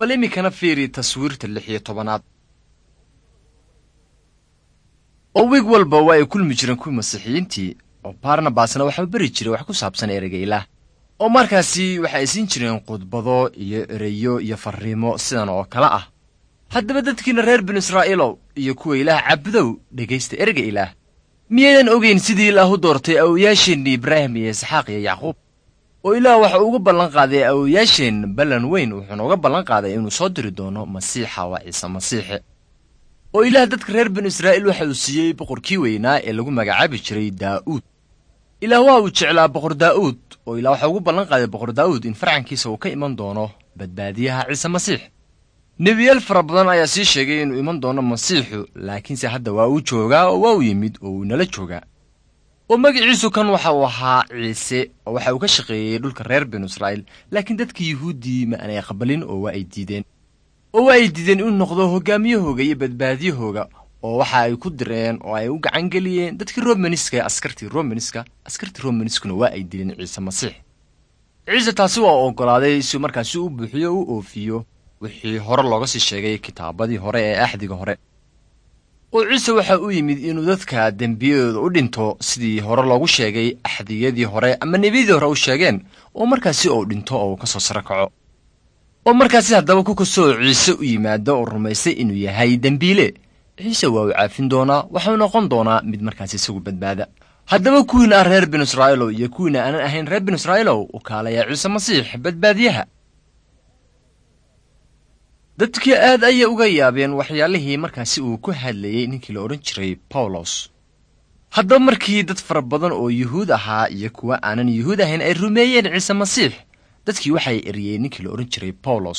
bal iminkana fiiri taswiirta lix iyo tobanaad oo wiig walba waa ay kulmi jireen kuwii masiixiyiintii oo barnabasna waxaa beri jiray wax ku saabsan ereyga ilaah oo markaasi waxa ay siin jireen khudbado iyo ereyo iyo farriimo sidan oo kale ah haddaba dadkiina reer binu israa'iilow iyo kuwa ilaah cabudow dhegaysta ereyga ilaah miyaydan ogeyn sidii ilaah u doortay awowayaasheenni ibraahim iyo isxaaq iyo yacquub oo ilaah waxa uga ballan qaaday awowayaasheen ballan weyn wuxuuna uga ballan qaaday inuu soo diri doono masiixa waa ciise masiixe oo ilaah dadka reer binu israa'iil waxa uu siiyey boqorkii weynaa ee lagu magacaabi jiray daa'uud ilaah waa uu jeclaa boqor daa'uud oo ilaah waxa ugu ballan qaaday boqor daa'uud in farcankiisa uu ka iman doono badbaadiyaha ciise masiix nebiyaal fara badan ayaa sii sheegay inuu iman doono masiixu laakiinse hadda waa uu joogaa oo waa uu yimid oo uu nala joogaa oo magaciisu kan waxa uu ahaa ciise oo waxa uu ka shaqeeyey dhulka reer binu israa'iil laakiin dadkii yuhuuddii ma aanay aqbalin oo waa ay diideen oo waa ay diideen inuu noqdo hoggaamiyahooga iyo badbaadiyahooga oo waxa ay ku direen oo ay u gacan geliyeen dadkii romaniska ee askartii romaniska askartii romaniskuna waa ay dileen ciise masiix ciise taasi waa oggolaaday si markaasi u buuxiyo u oofiyo wixii hore looga sii sheegay kitaabadii hore ee axdiga hore oo ciise waxa uu yimid inuu dadka dembiyadooda u dhinto sidii hore loogu sheegay axdiyadii hore ama nebiyadii hore u sheegeen oo markaasi uu dhinto oo uu ka soo saro kaco oo markaasi haddaba ku kastoo ciise u yimaado oo rumaystay inuu yahay dembiile ciise waa uu caafin doonaa waxau noqon doonaa mid markaasi isagu badbaada haddaba kuwiina ah reer binu israa'iilow iyo kuwiina aanan ahayn reer binu israa'iilow u kaalayaa ciise masiix badbaadiyaha dadkii aad ayay uga yaabeen waxyaalihii markaasi uu ku hadlayey ninkii la odhan jiray bawlos haddaba markii dad fara badan oo yuhuud ahaa iyo kuwa aanan yuhuud ahayn ay rumeeyeen ciise masiix dadkii waxay eriyeen ninkii la odhan jiray bawlos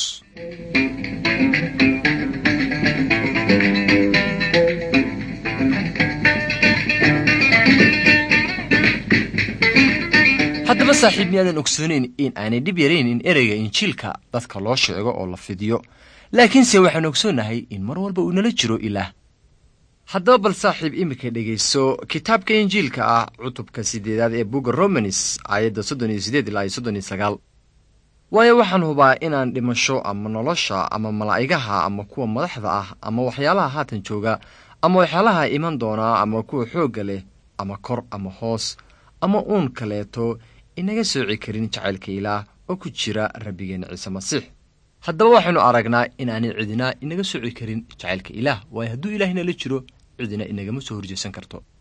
haddaba saaxiib miyaadan ogsoonayn in aanay dhib yarayn in ereyga injiilka dadka loo sheego oo la fidiyo laakiinse waxaan ogsoonnahay in mar walba uu nala jiro ilaah haddaba bal saaxiib iminka dhegayso kitaabka injiilka ah cutubka siddeedaad ee bugga romanis aayadda soddon iyo siddeed ilaa iyo soddon iyo sagaal waayo waxaan hubaa inaan dhimasho ama nolosha ama malaa'igaha ama kuwa madaxda ah ama waxyaalaha haatan jooga ama waxyaalaha iman doonaa ama kuwa xoogga leh ama kor ama hoos ama uun kaleeto inaga sooci karin jacaylka ilaah oo ku jira rabbigeenna ciise masiix haddaba waxaynu aragnaa inaanay cidina inaga sooci karin jacaylka ilaah waayo hadduu ilaah inala jiro cidina inagama soo horjeesan karto